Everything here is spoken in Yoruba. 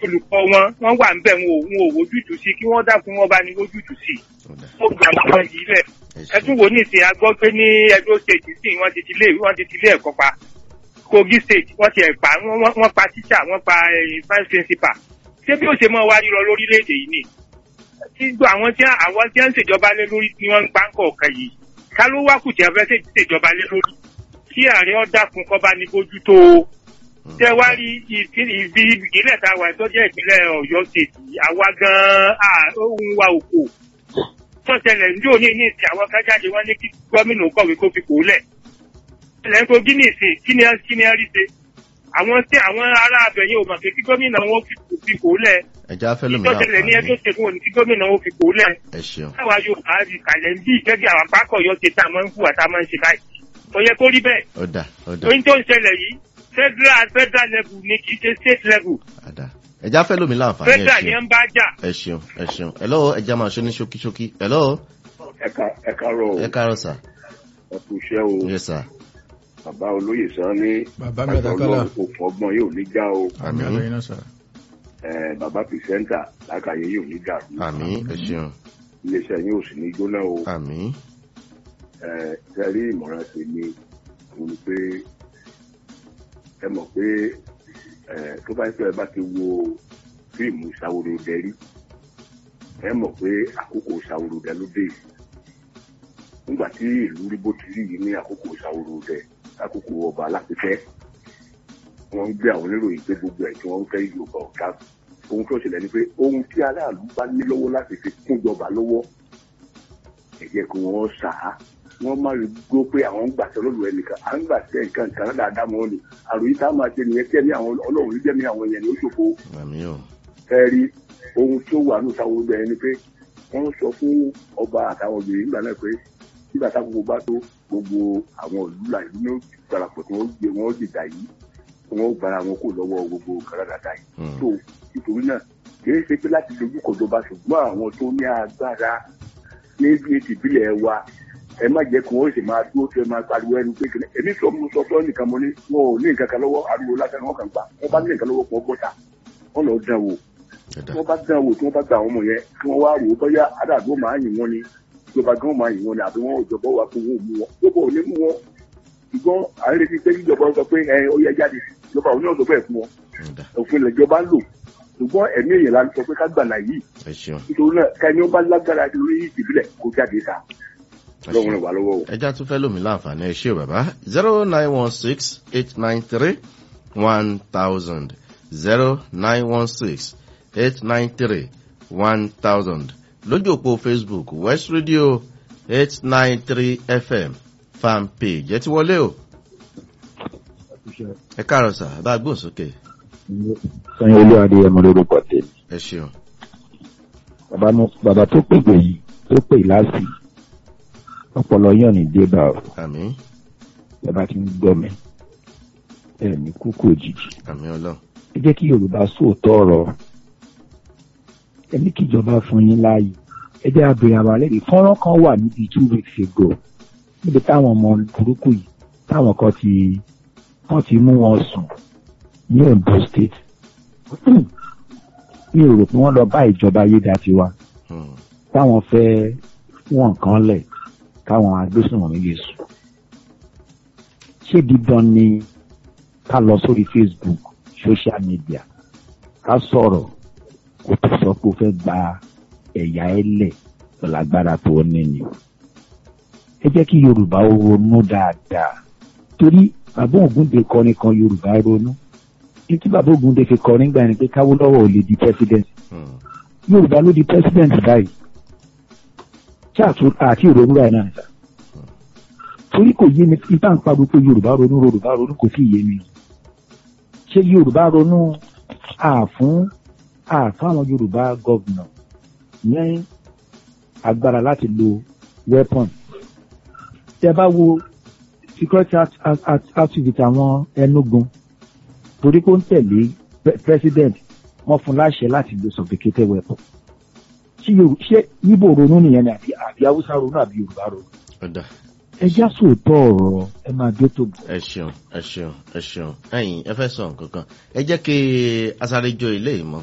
olùkọ́ wọn wọ́n wà níbẹ̀ wọn ò wọn ò wojútùú sí kí wọ́n dákun wọn bá ní wojútùú sí ọ̀dà ó gbà wọn yìí lẹ̀ ẹ ẹ ṣeun tún wò ní ìsìn agbọ́ pé ní Edo state sí wọ́n ti ti ilé wọ́n ti ti ilé ẹ̀kọ́ pa Kogi state wọ́n ti ẹ̀ pa wọ́n wọ́n- wọ́n pa tíṣà wọ́n pa eh, vice principal ṣé bí ó ṣe mọ́ wá rírọ lórílẹ̀‐èdè yìí ni tí gbọ́ àwọn tí àwọn tí wọ́n ń ṣèjọba lé lórí tí wọ́n ń pa ń kọ̀ọ̀kan yìí ká ló wá kù tí wọ́n fẹ́ ṣe- ṣèjọba lé lórí kí ààrẹ ọ̀dàkùn kọ́ bá ní bójú tó o Mm. tẹ wá rí ìpín- ìbí ìpínlẹ̀ tá a wà tó jẹ́ ìpínlẹ̀ Ọ̀yọ́ state àwa gan-an ohun wa òkò tó ṣẹlẹ̀ ní òní ní ìsìn àwọn kan jáde wọ́n ní kí gómìnà kọ̀wé kó fi kò lẹ̀ ilẹ̀ ń kogi ní ìsìn kí ni kí ni ẹ rí ṣe àwọn tí àwọn ará abẹ̀yẹ ò mọ̀ pé kí gómìnà wọn fi kò fi kò lẹ̀ ẹja fẹ́ lómi tó ṣẹlẹ̀ ní láǹfààní ẹjọ́ ṣègùn òní kí gómìnà wọn fi kò lẹ̀ ẹ ṣeun táwa yóò bá rí kàlẹ́ ń bí gẹ́gẹ́ àwọn apákọ̀ yọ ṣe tá a máa ń hùwà tá a máa ń ṣe báyìí kò yẹ kó rí bẹ́ẹ̀ ọ̀dà ọ̀dà ohun tó ń ṣẹlẹ̀ yìí federal federal level ni kì í ṣe state level ọ̀dà ẹja fẹ́ lómi láǹfààní ẹ federal ni ẹ ṣeun ń bá jà ẹ ṣeun ẹ ṣeun hello ẹja máa ṣe ní ṣókíṣókí hello ẹ̀ka ẹ̀ka rọ̀ ẹ káàárọ̀ sà ẹ̀kú iṣẹ́ o yes sir bàbá olóyè sàn ní Bàbá mi àtàkọ́lá. òfò ọgbọ́n yóò ní já o àmì Àmín. àlọ́ yín náà sà. ẹ̀, bàbá pìrìsẹ́ńtà lákàyè yóò ní dàrú àmín ẹ ṣeun iléeṣẹ́ yóò sì ní jóná o àmín ẹ̀, tẹ́rí ìmọ̀ràn tèmi òun ni pé ẹ mọ̀ pé ẹ̀, tó bá ń pẹ́ bá ti wo fíìmù ìṣàwòrò dẹ́rí ẹ mọ̀ pé àkókò ìṣàwòrò dẹ́ ló dé yìí. nígbà tí ìlú rí bó ti rí yìí ní àkókò ìṣàwòrò dẹ́ àkókò ọba alápẹ̀tẹ́ wọ́n ń gbé àwọn oníròyìn pé gbogbo ẹ̀ tí wọ́n ń fẹ́ yorùbá ọ̀gá ohun tó ṣẹlẹ̀ ni pé ohun tí aráàlú bá ní lọ́wọ́ láti fi kún ìjọba lọ́wọ́ ẹ jẹ́ kí wọ́n sà á wọ́n má rí gbó pé àwọn ń gbàṣẹ lọ́dọ̀ ẹnìkan à ń gbàṣẹ nǹkan kan náà dáadáa mọ́ ni àròyìn tá a máa ṣe nìyẹn kẹ́mi àwọn ọlọ́run jẹ́mi àwọn èèyàn ní ó ṣòfò àmín o ẹ̀rí ohun tí ó wà ní ìsàwọn ọgbẹ ẹni pé wọ́n sọ fún ọba àtàwọn obìnrin nígbà náà pé nígbà táwọn bá tó gbogbo àwọn ìlú là ìlú ní ó darapọ̀ tí wọ́n gbé wọ́n dìgbà yìí wọ́n ó gbára wọn kó lọ́wọ́ gbogbo kàràdàdà yìí Hmm. tó nítorí náà kìí ṣe pé láti dojú kọ ìjọba ṣùgbọ́n àwọn tó ní agbára ní bí ti ìbílẹ̀ wa ẹ má jẹ́ kí wọ́n sì máa dúró tí ẹ máa pariwo ẹnu pé kìnìún èmi sọ mo sọ fún ẹnìkan mo ní wọn ò ní nǹkan kan lọ́wọ́ ariwo lásán ni wọ́n kàn gbà wọ́n bá ní nǹkan lọ́wọ́ kí wọ́n bọ́ta wọ́n lọ dán wò ọ̀dà tí wọ́n bá dán wò tí wọ́n bá gba àwọn ọmọ yẹn kí wọ́n wá wò ó bóyá adáàbò máa yìn wọ́n ni ìjọba gan máa yìn wọ́n ni àbí wọ́n ìjọba wà fún wọn ò mú wọn ìjọba ò ní mú wọn ṣùgbọ́n à ń retí pé ìjọba sọ pé ẹ ó yẹ jáde ìjọba ò ní ọ̀sọ̀ bẹ́ẹ̀ fún wọn ọ̀dà òfin ìjọba ń lò ṣùgbọ́n ẹ̀mí èèyàn la sọ pé ká gbà láyé ẹ ṣeun nítorí náà ká ní ó bá lágbára lórí ìbílẹ̀ kó jáde ta ẹ lọ́wọ́ ṣeun rẹ̀ wà lọ́wọ́ o. ẹja tún fẹ́ lómi láǹfààní ẹ ṣé o bàbá zero nine one six eight nine three one thousand zero nine one six eight nine three one thousand lójú òpó facebook west radio eight nine three fm fan page ẹ ti wọlé o ẹ káàárọ̀ sà bá a gbóhùn sókè sọyìn olú adéyẹmọ lórúkọ tèmi ẹ ṣeun bàbá mo- bàbá tó pègbè yìí tó pè láàsì ọpọlọ yàn ní débà ọ àmín bàbá tí ń gbọ́ mi ẹ ní kúkú òjijì àmín ọlọ́run ẹ jẹ́ kí yorùbá sóòótọ́ ọ̀rọ̀ ẹ ní kíjọba fún yín láàyè ẹ jẹ́ abèrè àbálẹ rí fọ́nrán kan wà níbi two weeks ago níbi táwọn ọmọ burúkú yìí táwọn kan ti wọ́n ti mú wọn sùn ní Ondo state mi ò rò pé wọ́n lọ bá ìjọba ayédatiwa Hmm. táwọn fẹ́ wọ́n nǹkan lẹ̀ káwọn agbésùnmọ̀mí lè sùn. ṣé dídán ni ká lọ sórí Facebook social media ká sọ̀rọ̀ kó tó sọ pé ó fẹ́ gba ẹ̀yà ẹlẹ̀ lágbára tó ní ni. ẹ jẹ́ kí Yorùbá ó ronú dáadáa torí bàbá Ògúndé kọrin kan Yorùbá ronú ní tí bàbá Ògúndé fi kọrin gbà ní pé Káwólọ́wọ̀ ò lè di president Hmm. yorùbá ló di president báyìí ṣáàtú àti ìrònú báyìí náà nìta torí kò yé mi ibà ń pariwo pé yorùbá ronú yorùbá ronú kò sí yé mi ṣé yorùbá ronú àfún àfún àwọn yorùbá gọ́vnà ní agbára láti lo weapon tẹ bá wo security act- act- act- activity àwọn ẹnugun torí kó ń tẹ̀lé pre- president wọ́n fún láṣẹ láti lo sophisticated weapon ṣé Yorù- ṣé Ìgbò ronú nìyẹn ni àbí àbí haúsá ronú àbí yorùbá ronú ọ̀dà ẹ já sòótọ́ ọ̀rọ̀ ẹ máa dé tó bọ̀. ẹ ṣeun ẹ ṣeun ẹ ṣeun ẹ̀yin ẹ fẹ́ sọ nǹkan kan ẹ jẹ́ kí asáré jó ilé ìmọ̀